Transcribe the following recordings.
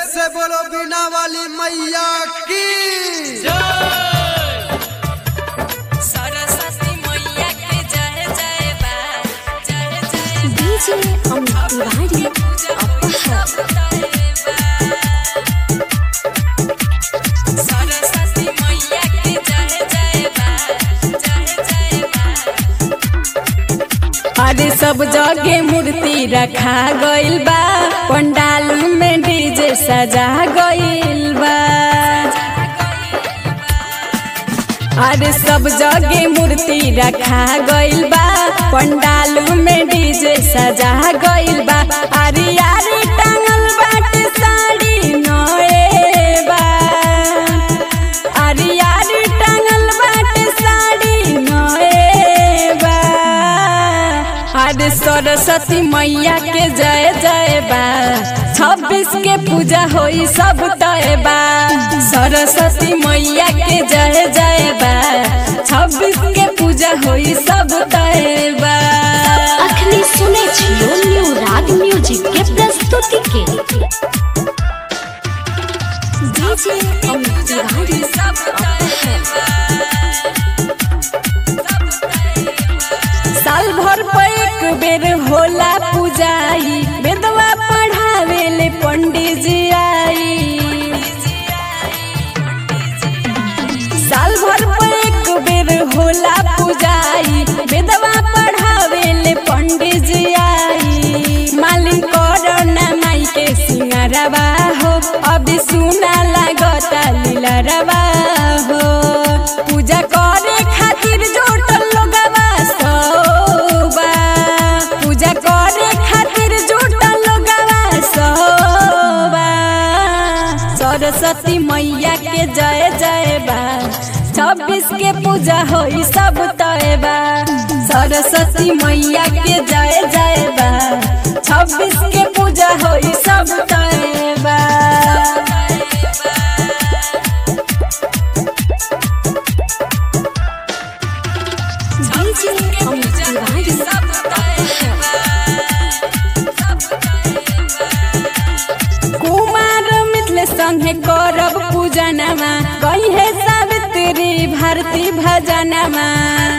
से बोलो बिना वाली मैया की सरस्वती मैया के जय जय बा जय जय डीजे अमित तिवारी सरस्वती मैया के जय जय बा जय जय बा अरे सब जगह मूर्ति रखा गइल बा पंडाल में डीजे सजा गइल बा अरे सब जगह मूर्ति रखा गइल बा पंडाल में डीजे सजा गइल बा अरे यारी टांगल बाटे साड़ी नए बा अरे यारी टांगल बाटे साड़ी नए बा अरे सरस्वती मैया के जय जय बा छब्बीस के पूजा होई सब तय बा सरस्वती मैया के जय जय बा छब्बीस के पूजा होई सब तय बा अखनी सुनै छियो न्यू राग म्यूजिक के प्रस्तुति के डीजे अमित तिवारी साल भर पर एक बेर होला पूजाई वेदवा पढ़ावे ले पंडित जी आई साल भर पर एक बेर होला पूजाई वेदवा पढ़ावे ले पंडित जी आई मालिक कोरोना माई के सिंगारवा हो अभी सुना लागता लीलरवा हो पूजा करे खातिर जोटल लोगवा सोबा पूजा करे खातिर जोटल लोगवा सोबा सरस्वती मैया के जय जय बा छब्बीस के पूजा होई सब तय बा सरस्वती मैया के जय जय बा छब्बीस के पूजा होई सब तय बा डीजे अमित तिवारी कुमार मिथिल संगे करब पूजनमा कहे सावित्री भारती भजनमा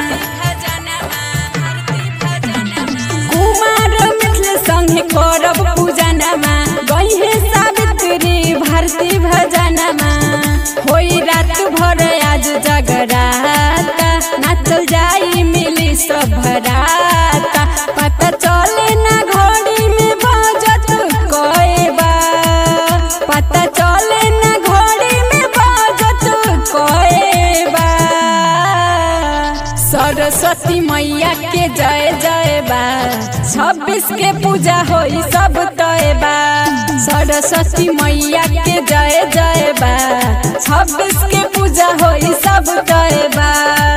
कुमार मिथिल संगे करब पूजनमा कहे सावित्री भारती भजनमा होई रात भर आज जगराता नाचल जाई मिली सब भराता पता चले ना घड़ी में बजत कए बा पता चले ना घड़ी में बजत कए बा सरस्वती मैया के जय जय बा छब्बीस के पूजा होई सब तय बा सरस्वती मैया के जय जय बा छब्बीस के